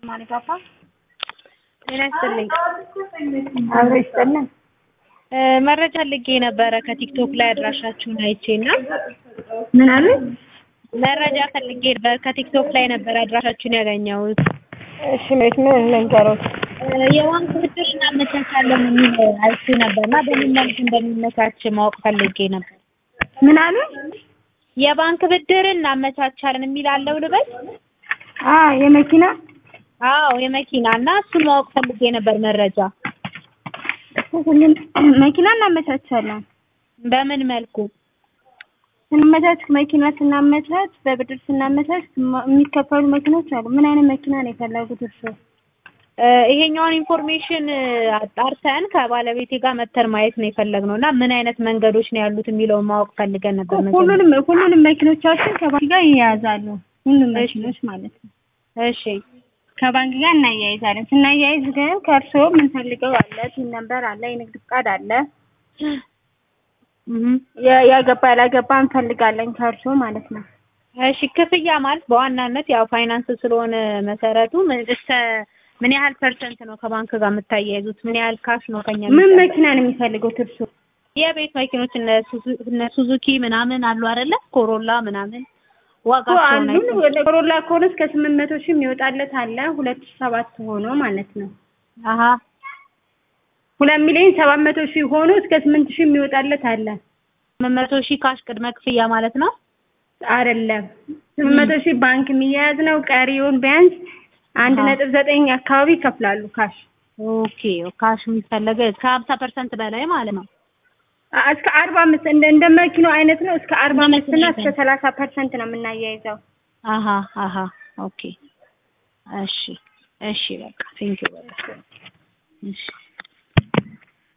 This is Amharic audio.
ማሪፓፓ ጤና ይስጥልኝ። አብሮ ይስጥልን። መረጃ ልጌ ነበረ ከቲክቶክ ላይ አድራሻችሁን አይቼ እና ምን አሉ? መረጃ ፈልጌ ነበር ከቲክቶክ ላይ ነበር አድራሻችሁን ያገኘሁት። እሺ መች ምን ልንገሮት? የባንክ ብድር እናመቻቻለን የሚል አይቼ ነበር እና በምን መልክ እንደሚመቻች ማወቅ ፈልጌ ነበር። ምን አሉ? የባንክ ብድር እናመቻቻለን የሚል አለው ልበል? አ የመኪና አዎ የመኪና እና እሱን ማወቅ ፈልጌ ነበር መረጃ። ሁሉም መኪና እናመቻቻለን። በምን መልኩ? ስናመቻች መኪና ስናመቻች በብድር ስናመቻች ማ- የሚከፈሉ መኪኖች አሉ። ምን አይነት መኪና ነው የፈለጉት እርስዎ? እ ይሄኛውን ኢንፎርሜሽን አጣርተን ከባለቤቴ ጋር መተን ማየት ነው የፈለግነው እና ምን አይነት መንገዶች ነው ያሉት የሚለውን ማወቅ ፈልገን ነበር። መጀመሪያ። ሁሉንም ሁሉንም መኪኖቻችን ከባንክ ጋር ይያያዛሉ። ሁሉም መኪኖች ማለት ነው። እሺ ከባንክ ጋር እናያይዛለን። ስናያይዝ ግን ከእርስዎ የምንፈልገው አለ፣ ቲን ነምበር አለ፣ የንግድ ፍቃድ አለ፣ እህ የ- ያገባ ያላገባ እንፈልጋለን ከእርስዎ ማለት ነው። እሺ ክፍያ ማለት በዋናነት ያው ፋይናንስ ስለሆነ መሰረቱ ምን እስከ ምን ያህል ፐርሰንት ነው ከባንክ ጋር የምታያይዙት? ምን ያህል ካሽ ነው ከኛ ምን የሚጠበቅ? መኪና ነው የሚፈልጉት እርስዎ? የቤት መኪኖች እነ ሱዙ- እነ ሱዙኪ ምናምን አሉ አይደለ? ኮሮላ ምናምን እኮ ዋጋቸውን አሉን አይተን ወደ ኮሮላ ከሆነ እስከ ስምንት መቶ ሺህ የሚወጣለት አለ ሁለት ሺህ ሰባት ሆኖ ማለት ነው። አሀ ሁለት ሚሊዮን ሰባት መቶ ሺህ ሆኖ እስከ ስምንት ሺህ የሚወጣለት አለ። ስምንት መቶ ሺህ ካሽ ቅድመ ክፍያ ማለት ነው። አይደለም ስምንት መቶ ሺህ ባንክ የሚያያዝ ነው። ቀሪውን ቢያንስ አንድ አሃ። ነጥብ ዘጠኝ አካባቢ ይከፍላሉ ካሽ ኦኬ ካሽ የሚፈለገ ከሀምሳ ፐርሰንት በላይ ማለት ነው። አ- እስከ አርባ አምስት እንደ እንደ መኪናው አይነት ነው። እስከ አርባ እንደ አምስት እና መኪናው እስከ ሰላሳ ፐርሰንት ነው የምናያይዘው። አሀ አሀ ኦኬ እሺ እሺ በቃ ቴንኪው በቃ እሺ